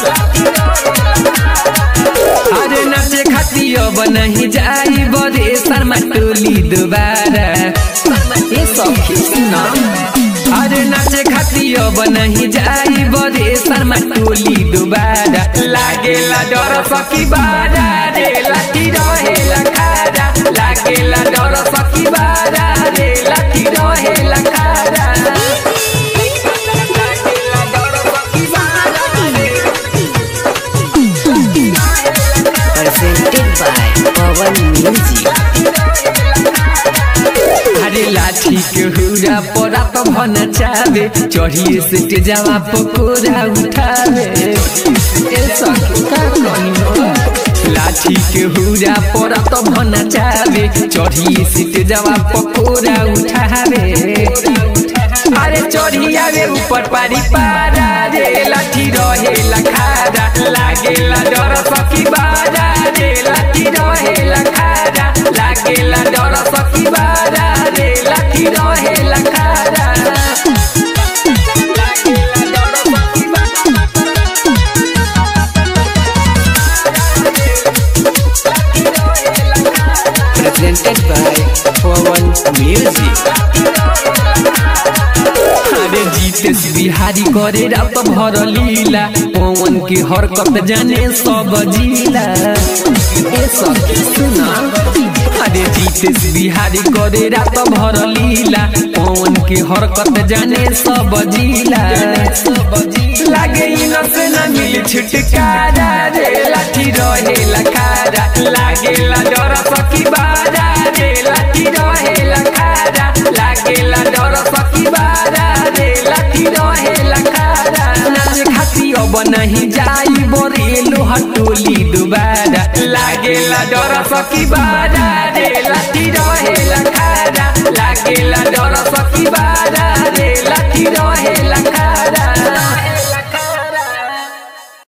अरे नाचे खाती अब नहीं जाई बरे शर्मा टोली दोबारा ए सखी सुना अरे नाचे खाती अब नहीं जाई बरे शर्मा टोली दोबारा लागेला डर सकी बारा रे लाठी रहेला खारा लागेला डर सकी बारा रे लाठी रहेला खारा लागेला डर सकी बारा रे presented by Pawan Music. अरे लाठी के हुरा परा तो भन चावे चढ़िए से तेजावा पकोरा उठावे ए सखी का कनी हो? लाठी के हुरा परा तो भन चावे चढ़िए से तेजावा पकोरा उठावे अरे चढ़िया रे ऊपर पारी पारा रे लाठी रहे लखारा लागेला डर सकी बारा रे लाठी रहे लखारा लागेला डर सकी बारा रे लाठी रहे लखारा लागेला डर सकी Presented by Pawan Music. अरे जीतेश बिहारी करे रात भर लीला पवन के हरकत जाने सब जिला ए सखी सुना अरे जीतेश बिहारी करे रात भर लीला पवन के हरकत जाने सब जिला लागे इन से न मिली छुटकारा रे लाठी रहे लखारा लागेला डर सकी बारा रे लाठी रहे लखारा लागेला डर सकी बारा रे लाठी रहे लखारा नाच खाती अब नहीं जाई बरेलो हटोली दुबारा लागेला डर सकी बारा रे लाठी रहे लखारा